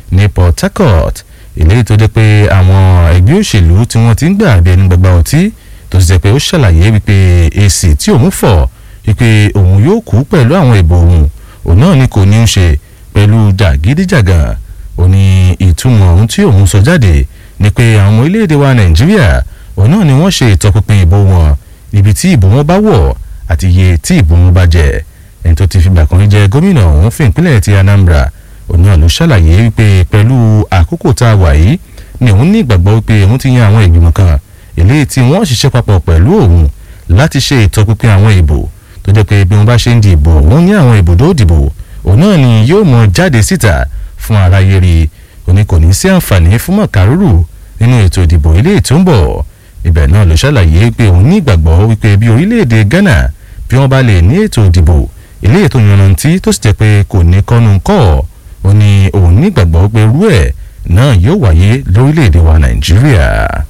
ní Port Harcourt eléyìí tó jẹ́ pé àwọn ẹgbẹ́ òṣèlú tí wọ́n ti ń gbà bí ẹni gbàgbà ọtí tó sì jẹ́ pé ó ṣàlàyé wípé èsì tí òun fọ̀ wípé òun yóò kú pẹ̀lú àwọn ìbò òun òun náà ni kò ní í ṣe pẹ̀lú jàgídíjàgàn ó ní ìtumọ̀ ohun tí òun sọ jáde ni pé àwọn ọmọ orílẹ̀-èdè wa Nàìjíríà òun náà ni wọ́n ṣe ìtọpinpin ìbò wọn ibi tí ìbò wọn bá wọ̀ àti iye tí ìbò wọn bá jẹ́ ẹni tó ti fìgbà kan jẹ́ gómìnà ọ̀hún fún ìpínlẹ̀ ti Anambra òun náà ló ṣàlàyé wípé pẹ̀lú àkókò tá a wà yìí ni òun ní ìgbàgbọ́ wípé òun ti yan àwọn ìgbìmọ̀ kan eléyìí tí wọ́n ṣiṣẹ́ papọ̀ pẹ̀lú òun láti ṣe ìtọpinpin àwọn ìbò tó jẹ́ pé bí wọ́n bá ṣe ń di ìbò òun ní àwọn ibùdó ìdìbò òun náà ni yóò mọ jáde síta fún aráyé rí òní kò ní sí àǹfààní fún mọ̀kárùrù nínú ètò ìdìbò eléyìí tó ń bọ̀ ibẹ̀ náà ló ṣàlàyé pé òun ní ìgbàgbọ́ wípé bí orílẹ̀-èdè Ghana bí wọ́n bá lè ní ètò ìdìbò eléyìí tó yanrantí tó sì jẹ́ pé kò ní kọ́nu kọ́ ó ní òun ní ìgbàgbọ́ pé irú ẹ̀ náà yóò wáyé lórílẹ̀-èdè wa Nàìjíríà.